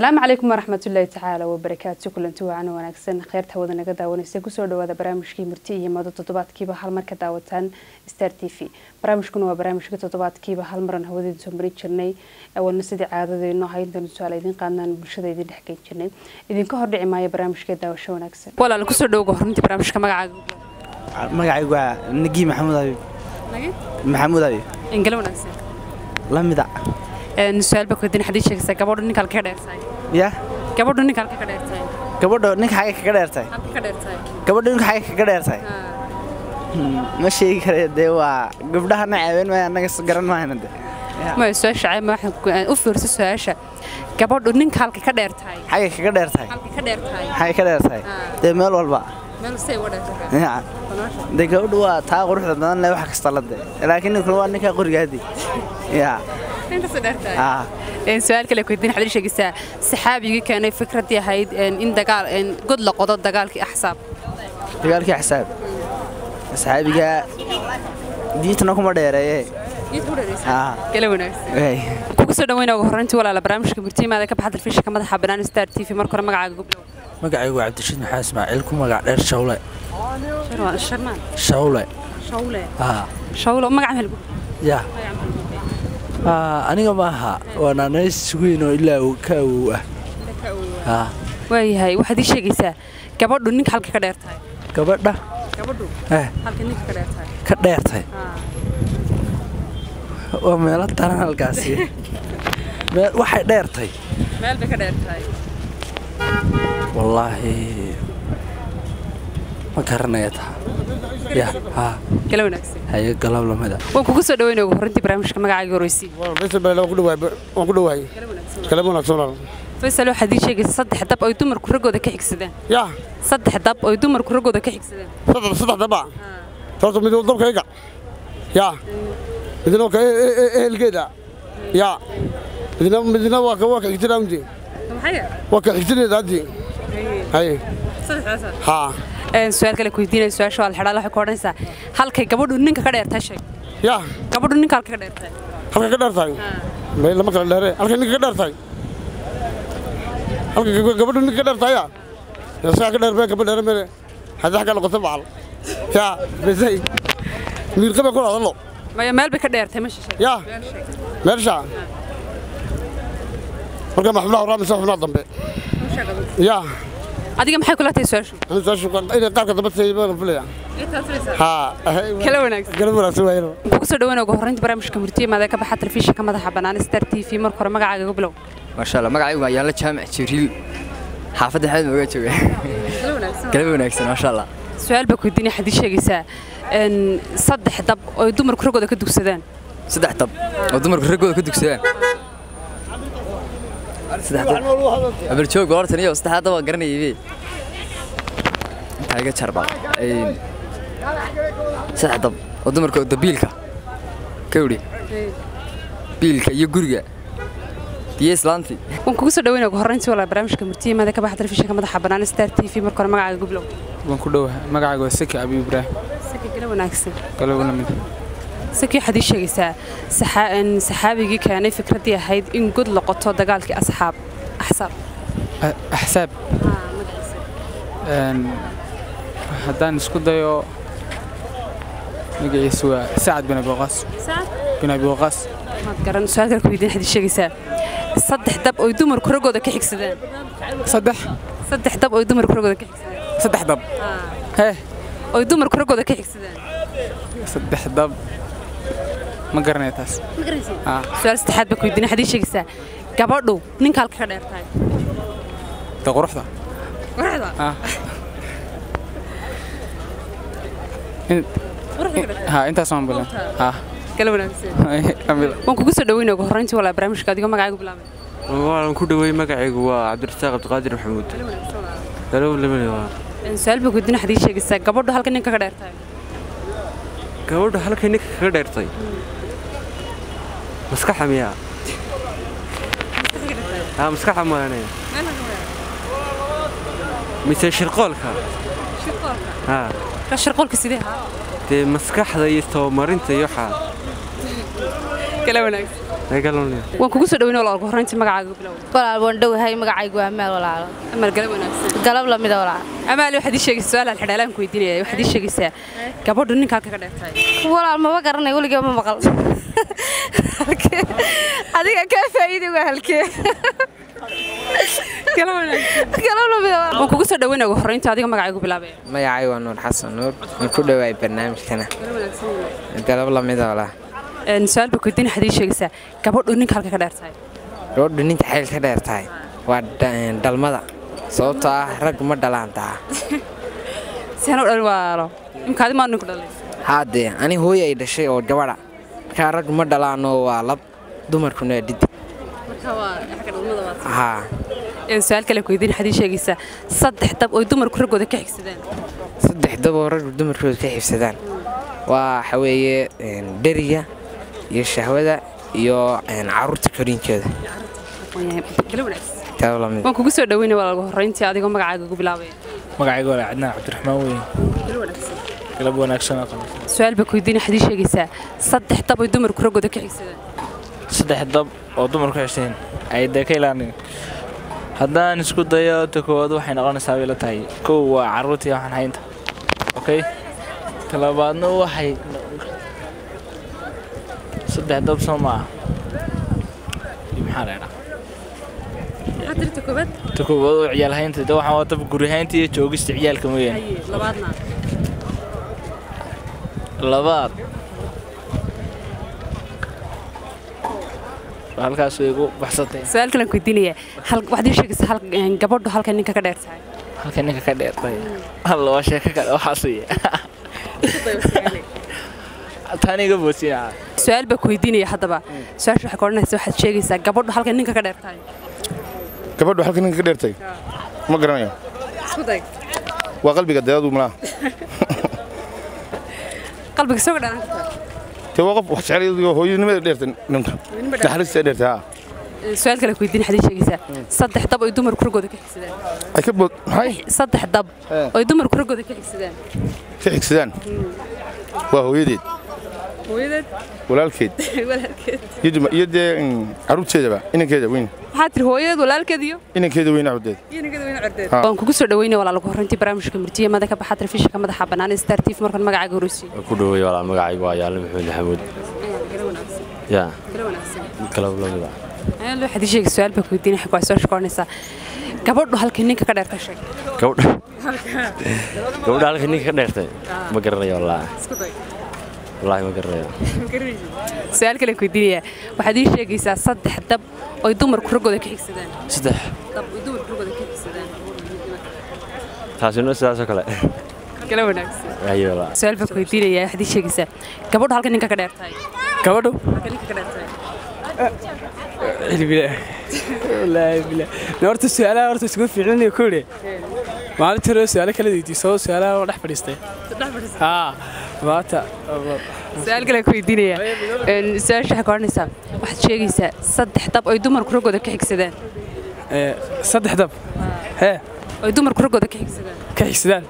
asalaamu calaykum waraxmatullaahi tacaala wabarakaatu kulanti wacan wanaagsan kheyrta hawada naga daawanaysa kusoo dhawaada barnaamijkii murti iyo mado toddobaadkiiba hal mar ka daawataan star t v barnaamijkuna waa barnaamijka toddobaadkiiba hal maran hawadeeda soo marin jirnay awalna sidii caadadeenno ahay intaanu su-aala idiin qaadnaan bulshada idin dhexgeyn jirnay idinka hordhici maayo barnaamijka daawasho wanaagsan walaal kusoo dhowga horuntii barnaamijka magacaaga magacaygu waa nagii maxamuud abi maxamuud abi ingala wanaagsan la mida su-aal baa kudin xadii sheegaysaa gabadhu ninka halka ka dheertahay ya gabadhu ninka halka ka dheertahay gabadho ninka xagay kaga dheertahay halka ka dheertahay gabadho ninka xagay kaga dheertahay ma sheegi kare dee waa gabdhahana caawin maayo annaga s- garan maayna de ma su-aasha caama waxaan ku- u fiirso su-aasha gabadhu ninka halka ka dheertahay xagay kaga dheertahay halka ka dheertahay xagay ka dheertahay dee meel walba meel say uga dheertahay Ya. dee gabadhu waa taa quruxda badan le wax kasta la de laakiin ninkuna waa ninkaa qorigaadi ya ah su-aal kale kudin xadii sheegaysaa saxaabigii keenay fikradii ahayd in dagaal god la qodo dagaalkii axsaab dagaalkii xisaab asxaabiga diintana kuma dheereeye ah kala wanaagsan wey kugu soo dhaweyna ugu horreyntii walaala barnaamijka murtiimaada ka baxa telefishinka madaxa bannaan star t v marka hore magacaaga gubdhow magacaygu waa cabdishiid maxaa ismaaciil ku magac dheer shawle sharmaan shawle shawle haa shawlo magaca maxaa lagu ya Aa, aniga maaha waa naanays weyn oo ilaa uu ka awow ah haa waayahay waxaad ii sheegaysaa gabadhu ninka halka ka dheer tahay gabadha gabadhu eh halka ninka ka dheer tahay ka dheertay waa meelo taran halkaasi meel waxay dheertay meel bay ka dheer tahay wallaahi ma garanaya taa ya haa kala wanaagsan haye galab lamida waan kugu soo dhaweyna ugu horreyntii barnaamijka magacaaga horreysii waan ku dhowahay kala wanaagsan walaal faysal waxaad ii sheegaysaa saddex dab ay dumarku raggooda ka xigsadeen yaa saddex dab ay dumarku raggooda ka xigsadeen saddex saddex daba horta mid waa dabkayga yaa midna waa ka ehelgeeda yaa midna midna waa ka waa ka xigtina unti maxay waa ka xigtineeda haddi haye haa su-aal kale ku weydiinaya su-aasha waa la xidhaa waxay ku odhanaysaa halkay gabadhu ninka ka dheertahay sheeg yaa gabadhu ninka halka ka dheertahay halka ka dheer tahay may lama kala dheere halka ninka ka dheer tahay halka gab- gabadhu ninka ka dheer tahay yaa yaa saa ka dheer bee gabadh dheere mere haddii xagga noqoto bacal yaa besay miirqabe ku hadallo maya meel bay ka dheertahay ma shisheeg yaa meelsha marka maxbulaha horaamisa xubnaha dambe yaa adiga maxay kula tahay su-aashu anu saashu inay qaabka dambe tahay baan filaya haa kala wanaagsan kala wanaagsan waayno kugu soo dhaweyna ugu horreyntii barnaamijka murtiimaada ka baxa telefishinka madaxa bannaan star t v marka hore magacaaga ugu bilow maasha allah magacaygu waa yaalla jaamac jibriil xaafadda xamed mooga jooga galab wanaagsan maasha allah su-aal baa ku weydiinaya waxaad ii sheegaysaa n saddex dab oo ay dumarku raggooda ka dugsadaan saddex dab oo dumarku raggooda ka dugsadaan saddex dab abarjoog hortan iyo saddexdaa dab waa garanayay be intaa iga jarbaa saddex dab oo dumarka oo dabiilka ka udhi biilka iyo guriga iyo islaantii waan kugu soo dhaweyna ugu horreyntii walaa barnaamijka murtiimaada ka baxa telefishinka madaxa bannaan star t v marka hore magacaaga ugu bilow waan ku dhowahay magacayga waa saki abi ibraahim saki gala wanaagsan galab lamid saki waxaad ii sheegaysaa saxa- n saxaabigii keenay fikraddii ahayd in god la qoto dagaalkii asxaab axsaab axsaab Een, haddaan isku dayo magaciisu waa sacad bin abi waqaas bin abi waqaas maad garan su-aal kale ku weydiin waxaad ii sheegaysaa saddex dab oo dumarku raggooda ka xigsadeen saddex saddex dab oo dumarku raggooda ka xigsadeen saddex dab hee oo dumarku raggooda ka xigsadeen saddex dab ma garanaya taas Ah, su-aal saddexaad baa ku weydiin waxaad ii sheegaysaa gabadhu ninka halka ka dheer tahay de quruxda quruxda Ah. In- ha intaas waan bilan ha kala wanaagsan Kamil. waan kugu soo dhaweyna ugu horreyntii walaa barnaamijka adigoo magacaaga bilaabay waan ku dhawey magacaygu waa cabdirasaaq cabdiqaadir maxamuud dalow lamid waa su-aal baa ku weydiin waxaad ii sheegaysaa gabadhu halka ninka ka dheer tahay gabadha halkay ninka kaga dheertay maskaxa miyaa haa maskaxa maalanaya mise shirqoolka haa ka shirqoolka sidee haa dee maskaxda iyo tabamarinta iyo waxaa kala wanaagsan waan kugu soo dhaweyn walaal ugu horreyntii magacaaga bilow walaal waan dhowahay magacaygu waa amaal walaalo amal galab wanaagsan galab lamida walaal amaali waxaad ii sheegaysaa su-aal aan xidhaalaan ku weydiinaya waxaad ii sheegaysaa gabadhu ninka halka ka dheertahay walaal maba garanay weligaa ma maqal Halkee? adiga kaa faa'iidi waa halkee galab wanaagsan galab lamida walaal waan kugu soo dhaweyn ugu horreyntii adiga magacaagu bilaabaya magacay waa nuur xasan nuur waan ku dhowaay barnaamijkana galab lamida walaa Een, su-aal baa ku weydiin waxaad ii sheegaysaa gabadhu ninka halka ka dheertahay gabadhu ninta xayl ka dheer tahay waa dha- dhalmada sababtoo ah rag ma dhalaan taha siaan u dhalin walaalo imkaadi maa ninku dhalay haadee ani hooy ay dhashay oo gabadha markaa rag ma dhalaanoo waa lab dumarkuna waa dhidi marka waa xagga dhalmada waa haa Een, su-aal kale ku weydiin waxaad ii sheegaysaa saddex dab oo dumarku raggooda ka xigsadaan saddex daboo rag dumarkooda ka xibsadaan waa waxa weeye een, dheriga iyo shahwada iyo een, carruurta koriinkeeda galab wanaagsan galab lamid waan kugu soo dhaweynaya walaal ugu horreyntii adigoo magacaaga ugu bilaabaya magacayga waa cadnaan cabdiraxmaan weyn galab wanaagsan oo kale su-aal baa ku weydiin waxaad ii sheegaysaa saddex dab oo dumarku raggooda ka xigsadaan saddex dab oo dumarku xisheen ay dee ka ilaalin haddaan isku dayo ta koowaad waxay noqonaysaa bay la tahay kow waa carruurtii waxaan haynta okay ta labaadna waxay saddex dab soo ma ah Iyo maxaa la idhaa maxaa tirta koobaad ta koowaad oo ciyaal haynta de waxaan waa dab guri haynta iyo joogista ciyaalka mooyaane labaadna labaad halkaas way igu baxsatay su-aal kale aan ku weydiinaya hal waxaad ii sheegaysaa hal een, gabadhu halka ninka ka dheer tahay halka ninka ka dheertay halla waa sheeko kale waxaas wey tan iga boosina su-aal baa ku weydiinaya haddaba su-aasha waxay ka odhanaysa waxaad sheegaysaa gabadhu halka ninka ka dheer tahay gabadhu halka ninka ka dheertay ma garanayo isku day waa qalbiga deeadu malaha qalbiga soo gadhaan kartaa te waa qof wax jecel hooyanimada dheertay ninka naxariista dheertay haa su-aal kale ku weydiin waxaad ii sheegaysaa saddex dab oo dumarku raggooda ka xigsadaan ay ka bood maxay saddex dab Eh. oo dumarku raggooda ka xigsadaan ka xigsadaan waa hooyadeed hooyadeed walaalkeed walaalkeed iyo duma- iyo dee mm, carruurteedaba inankeeda weyn maxaa tiri hooyadeed walaalkeed iyo inankeeda weyn carruurteed iyo ninkeeda weyn cordeed Ha. waan kugu soo dhaweynaya walaal ugu horreyntii barnaamijka murtiye mada ka baxa telefishinka madaxa bannaan ee star tv markan magacaaga horeysiyo ku dhaweey walaa magacaygu waa yaale maxamed maxamuud yaa galab lamida ayaan loo xadii sheegay su-aal baa ku weydiin waxay ku soo shaqoonaysaa gabadhu halkii ninka ka dheer ka sheeg gabadha gabadha halka ninka ka dheertay ma garanayo wallaahi isku day wallaahi ma garanayo su-aal kale ku weydiinaya waxaad ii sheegaysaa saddex dab oo dumarku raggooda ka xigsadaan saddex dab oo dumarku raggooda ka xigsadaan taasina sidaasoo kale kala wanaagsan ayo walaa su-aal baa ku weydiinaya waxaad ii sheegaysaa gabadhu halka ninka ka dheer tahay gabadhu halka ninka ka dheer tahay wallaahi bilaa horta su-aalaha horta isugu fiicnanayo kowdhe maalintii hore su-aalo kala weydiiso su-aalaha waa dhex fadhiistay haa maanta su-aal kale ku weydiinaya Een, su-aasha waxay ku odhanaysaa waxaad sheegaysaa saddex dab oo dumarku raggooda ka xigsadaan ee, saddex dab hee oo dumarku raggooda ka xigsadaan ka xigsadaan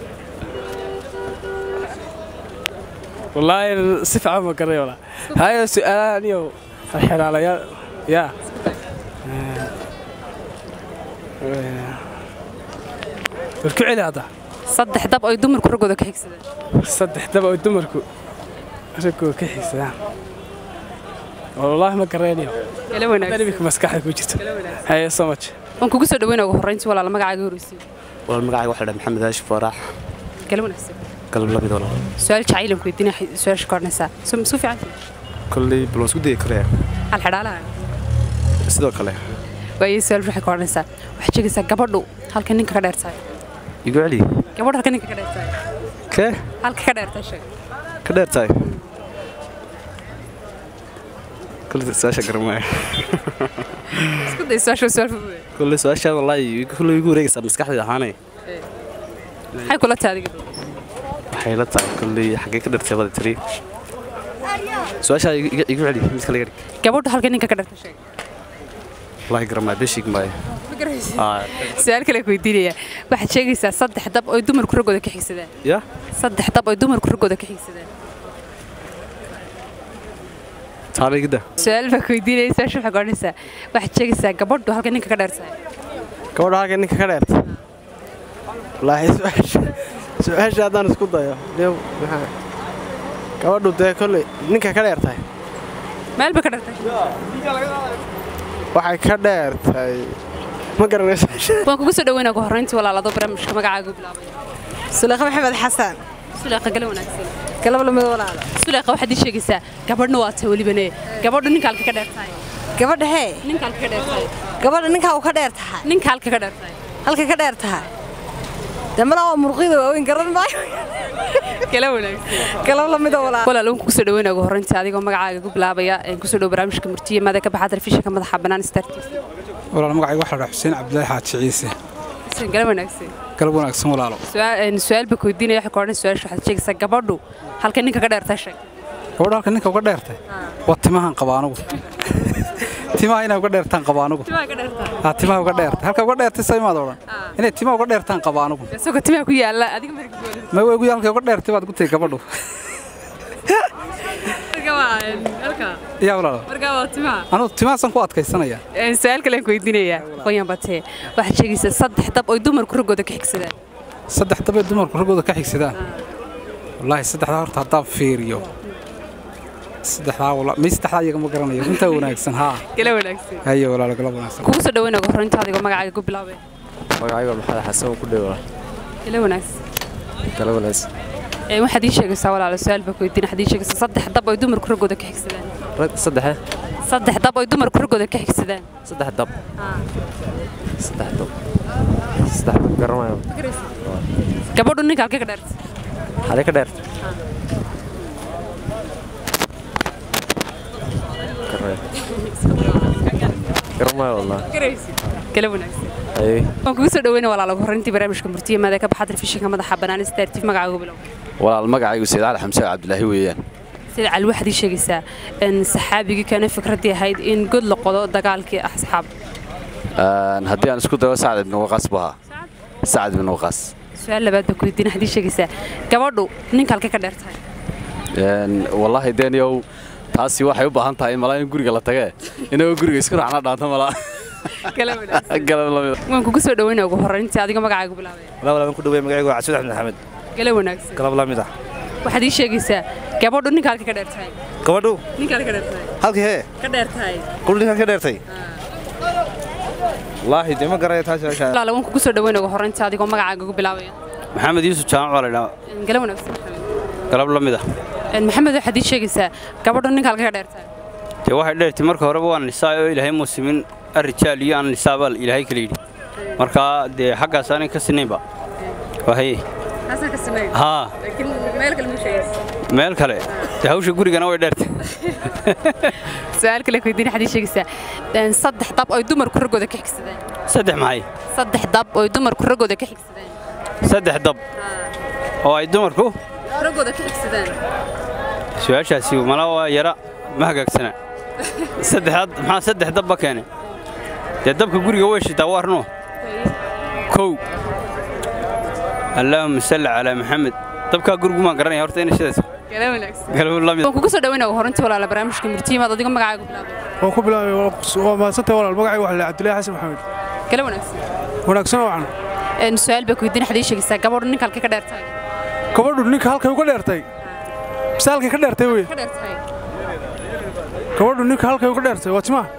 wallaahi si fiican ma garanay walaa hayo su-aalaha aniyo xiraalayaal yaa war ku celi hadda saddex dab oo dumarku raggooda ka xigsadaan saddex dab oo dumarku raggooda ka xigsadaan wallaahi ma garanayo kala wanaagsan imika maskaxda ku jirto haye so much waan kugu soo dhaweynaya ugu horreyntii walaal magacaaga horeysiyo walaal magacayga waxaa la dhahay maxamed haashi faarax kala wanaagsan galab lamid walaal su-aal jacaylan ku weydiinaya waxay su-aasha ku odhanaysaa su su fiican kolley bal waan isku dayi karaya hal xidhaalaha sidoo kale waayo su-aal waxay ku odhanaysaa waxaad sheegaysaa gabadhu halka ninka ka dheer tahay igu celi gabadhu halka ninka ka dheer tahay kee halka ka dheer tahay sheeg ka dheer tahay kolley su-aasha garamaya isku day su-aasha su-aal fudud kolley su-aashaan wallaahi kolley igu wareegaysaa maskaxdayda ahaanay maxay kula tahay adiga waxay la tahay kolley xaggee ka dheertay bada tiri su-aashaa igu igu celi mid kale garig gabadhu halka ninka ka dheer tahay sheeg wallaahi garamaya beshig maayo Aa, su-aal kale ku weydiinaya waxaad sheegaysaa saddex dab oo dumarku raggooda ka xigsadaan ya saddex dab oo dumarku raggooda ka xigsadaan taaligida su-aal baa ku weydiinaya su-aasha waxaa goonaysaa waxaad sheegaysaa gabadhu halka ninka ka dheertahay gabadha halka ninka ka dheerta wallaahi su-aasha su-aasha haddaan isku dayo dee maxaa gabadhu dee kolley ninka ka dheertahay meel ba ka dheertahay waxay ka dheertahay ma garanaysa waan kugu soo dhaweynaa ugu horreyntii walaalado barnaamijka magacaaga bilaabay suleekha maxamed xasan suleeqa gale wanaagsan galab lamid walaalo suleeqa waxaad ii sheegaysaa gabadhna waa tahay welibane gabadhu ninka halka ka dheertahay gabadha hee ninka halka ka dheertahay gabadha ninkaa uu ka dheer tahay ninka halka ka dheertahay halka ka dheer tahay dee malaa waa murqida waaweyn garan maayo gale wanaagsan galab lamid walaalo walaal waan kugu soo dhaweynaa ugu horreyntii adigoo magacaaga ku bilaabaya kusoo dhow barnaamijka murtiye maada ka baxaa telefishinka madaxa bannaan star t v walaal magacayga waxaa la dhahaa xuseen cabdilaahi xaaji ciise xuseen gale wanaagsan galab wanaagsan walaalo su-aal baa ku weydiinaya waxaa ka odhan su-aasha waxaad sheegaysaa gabadhu halka ninka ka dheertahay sheeg gabadha halka ninka uga dheertay waa timahan qaba anugu timaha inay uga dheertaan qaba anugu haa timaha uga dheertay halka uga dheertay sa imaad odhan inay timaha uga dheertaan qaba anugu isagoo timaha ku yaala adiga marka ma weygu halka uga dheertay baad gutay gabadhu yaa walaalo markaa waa timaha anugu timahaasan ku adkaysanaya su-aal kale aan ku weydiinayaa qoyan batee waxaad sheegaysaa saddex dab oy dumarku raggooda ka xigsadaan saddex dabay dumarku raggooda ka xigsadaan wallaahi saddexdaa horta haddaan fiiriyo saddexdaa wala may saddexdaa iyaga ma garanayo intaa wanaagsan haa gala wanaagsan haye walaalo galab wanaagsan kugu soo dhaweynaa ugu horreynta adigoo magacaaga ku bilaabay magacayga maxamed xasan ku dhewa gala wanaagsan gala wanaagsan ee waxaad ii sheegaysaa walaalo su-aal baa ku weydiin waxaad ii sheegaysaa saddex dab oy dumarku raggooda ka xigsadaan rag saddexe saddex dab oy dumarku raggooda ka xigsadaan saddex dab saddex dab saddex dab garanayo gabadhu ninka halkee ka dheerta xadee ka dheerta garanayo wallah gala wanaagsan haye waan kugu soo dhaweynaa walaalo ugu horreyntii barnaamijka murtiye maada ka baxaa telefishinka madaxa bannaan star t v magacaaga ku bilaabay walaal magacaygu sayid cali xamse cabdilaahi weeyaan sida cali waxaad ii sheegaysaa in saxaabigii kana fikraddii ahayd in god la qodo dagaalkii asxaab haddii aan isku dayo sacad ibnu waqaas baha sacad ibnu waqaas su-aal labaad baa ku weydiin waxaad ii sheegaysaa gabadhu ninka halkee ka dheer tahay wallaahi deeniyow taasi waxay u baahan tahay malaa in guriga la tagee inagoo guriga isku raacna dhaanto malaa waan kugu soo dhaweynaa ugu horreyntii adiga magacaaga bilaabay walaa ku dhaweey magacaygu waa casuud axmed maxamed gala wanaagsan galab la mid ah waxaad ii sheegaysaa gabadhu ninka halka ka dheer tahay gabadhu ninka halka ka dheer tahay halkii hee ka dheer tahay qul ninkan ka dheertay wallaahi dee ma garanayo taasi meesha walaal waan kugu soo dhaweynaa ugu horreyntii adigoo magacaaga ku bilaabaya maxamed yuusuf jaamac baa la idhaa gala wanaagsan maxamed galab la mid ah maxamed waxaad ii sheegaysaa gabadhu ninka halka ka dheer tahay dee waxay dheertay marka horeba waa nisaa oo ilaahay muusimin arrijaal iyo aan nisaabaa ilaahay kala yidhi marka dee xaggaas aanay ka sinaynba wahaye Hasan ka sameey. haa Laakiin meel kale ma sheegayso. meel kale dee hawsha gurigana way dheertay Su'aal kale ku weydiin waxaad ii sheegaysaa een saddex dab oo dumarku ragooda ka xigsadaan. saddex maxay Saddex dab oo dumarku ragooda ka xigsadaan. saddex dab oo ay dumarku Ragooda ka xigsadaan. su-aashaasi mala waa yara ma hagaagsana saddexaad maxaa saddex dabba keenay dee dabka guriga way shitaa waa arno kow allaahuma salli calaa maxamed dabkaa gurigu maan garanaya horta inay shidaysa Kala wanaagsan. galabuu la mid Waan kugu soo dhaweynaa horintii walaala barnaamijka murtiimaad adiga magacaaga bilaabay. waan ku bilaabay waa mahadsantahay walaal magacayga waxaa la cabdilaahi xasan maxamed Kala wanaagsan. wanaagsan wacan Een su'aal baa ku weydiin waxaad ii sheegaysaa gabadhu ninka halka ka dheer tahay. gabadhu ninka halkay uga dheertay mise halkay ka dheertay wey Ka dheer tahay. gabadhu ninka halkay uga dheertay waa timaha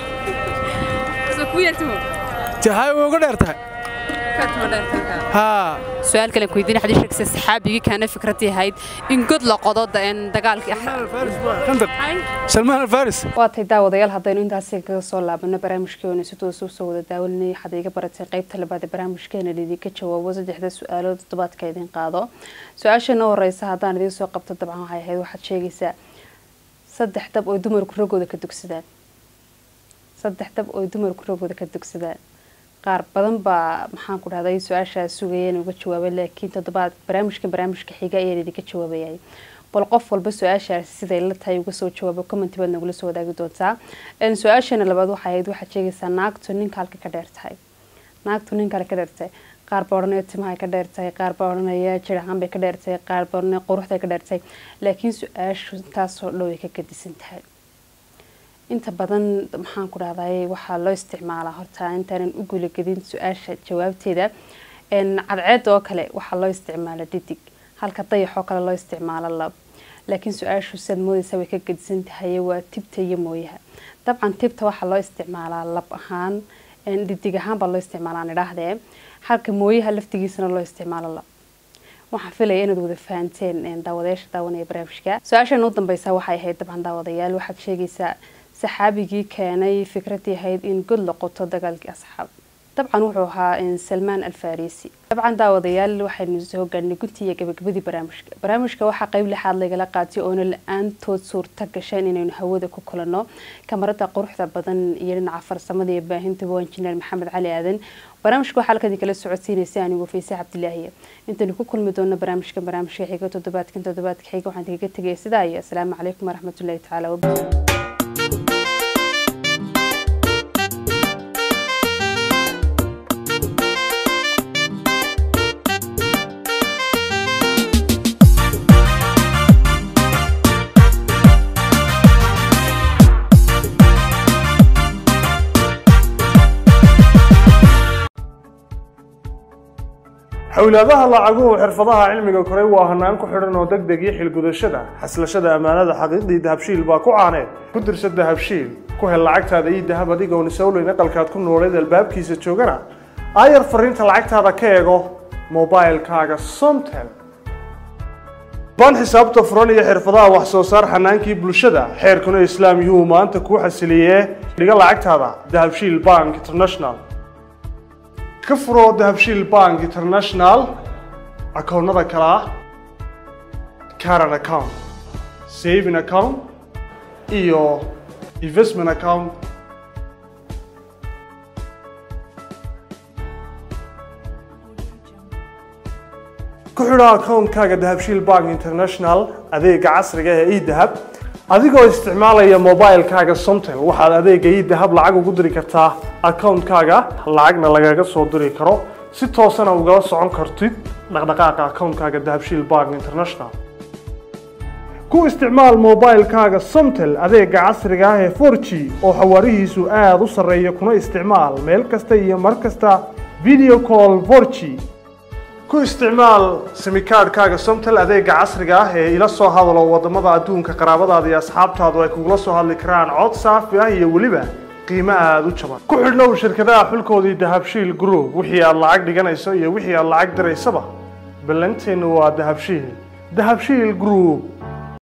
Soo ku yeertimo. jahay way uga dheertahay Ka timo dheer tahay. haa su'aal kale ku weydiin waxaad ii sheegaysaa saxaabigii kaana fikradii ahayd in god la qodo een dagaalkii salmaan alfaris waa tay daawadayaal haddaynu intaasi kaga soo laabano barnaamijkeenu si toos u soo wada daawalinay waxaad iga baratay qaybta labaad ee barnaamijkeena lidinka jawaabo saddexda su-aalood toddobaadka idin qaado su-aashana horeysa haddaan idiin soo qabto dabcan waxay ahayd waxaad sheegaysaa saddex dab oo dumarku ragooda ka dugsadaan saddex dab oo dumarku ragooda ka dugsadaan qaar badan baa maxaan ku dhahday su-aashaas sugayeen uga jawaabay laakiin toddobaad barnaamijkan barnaamijka xiga ayaan idinka jawaabayay bal qof walba su-aashaasi siday la tahay uga soo jawaabo commenti baad nagula soo wadaagi doontaa su-aashana labaad waxay ahayd waxaad sheegaysaa naagtu ninka halka ka dheer tahay naagtu ninka halka ka dheer tahay qaar baa odhanaya timahay ka dheer tahay qaar baa odhanaya jirahaan bay ka dheer tahay qaar baa odhanaya quruxday ka dheer tahay laakiin su-aashu intaasoo dhow ay ka gadisan tahay inta badan maxaan ku dhahday waxaa loo isticmaalaa horta intaanan u guulagelin su-aasha jawaabteeda cadceed oo kale waxaa loo isticmaala didig halka dayax oo kale loo isticmaalo lab laakiin su-aashu siaad moodeysa way ka gedisan tahay waa tibta iyo mooyaha dabcan tibta waxaa loo isticmaalaa lab ahaan didig ahaan baa loo isticmaalaa nidhaahdee halka mooyaha laftigiisana loo isticmaalo lab waxaan filaya inaad wada fahanteen daawadayaasha daawanaya barnaamijka su-aashan u dambeysa waxay ahayd dabcan daawadayaal waxaad sheegaysaa saxaabigii keenay fikradii ahayd in god la qoto dagaalkii asxaab dabcan wuxuu ahaa salmaan alfarisi dabcan daawadayaal waxaynu soo gaadhnay guntii iyo gabagabadii barnaamijka barnaamijka waxaa qeyb lixaad lagala qaatay oona la-aantood suurta gasheen inaynu hawada ku kulanno kamarada quruxda badan iyo dhinaca farsamada iyo baahinta waa injineer maxamed cali aadan barnaamijka waxaa halkadii kala socodsiinaysa anigu fayse cabdilaahiya intaynu ku kulmi doono barnaamijka barnaamijka xiga toddobaadkan toddobaadka xiga waxaan kaga tegaya sidaa iyo asalaamu calaykum waraxmatullahi tacaala wabarakatu xowlaadaha lacaguhu xirfadaha cilmiga koray waa hanaan ku xidhan oo deg deg iyo xilgudashada xaslashada ammaanada xaqiiqdii dahabshiil baa ku caaneed ku dirsa dahabshiil ku hel lacagtaada iyo dahab adigoon isowleyn aqalkaad ku nooleed albaabkiisa joogana aayar fariinta lacagtaada ka eego mobilkaaga somtel baan xisaabta furan iyo xirfadaha wax soo saar xanaankii bulshada xeerkuna islaam yuu maanta kuu xasiliyee dhiga lacagtaada dahabshiil bank international ka furo dahabshiil bank international akoonnada kale ah caran account saving account iyo investment account ku xidho akoonkaaga dahabshiil bank international adeega casriga ee edahab adigoo isticmaalaya mobilkaaga somtel waxaad adeega edahab lacag ugu diri kartaa akoonkaaga lacagna lagaga soo diri karo si toosana ugala socon kartid dhaqdhaqaaqa akoonkaaga dahabshiil bank international ku isticmaal mobilkaaga somtel adeega casriga ah ee 4g oo xawaarihiisu aada u sarreeya kuna isticmaal meel kasta iyo mar kasta video call 4g ku isticmaal simikaadhkaaga somtel adeega casriga ah ee ila soo hadalo wadamada adduunka qaraabadaada iyo asxaabtaadu ay kugula soo hadli karaan cod saafi ah iyo weliba qiimo aada u jaban ku xidhnow shirkadaha xulkoodii dahabshiil group wixii aad lacag dhiganayso iyo wixii aad lacag diraysaba ballanteennu waa dahabshiil dahabshiil group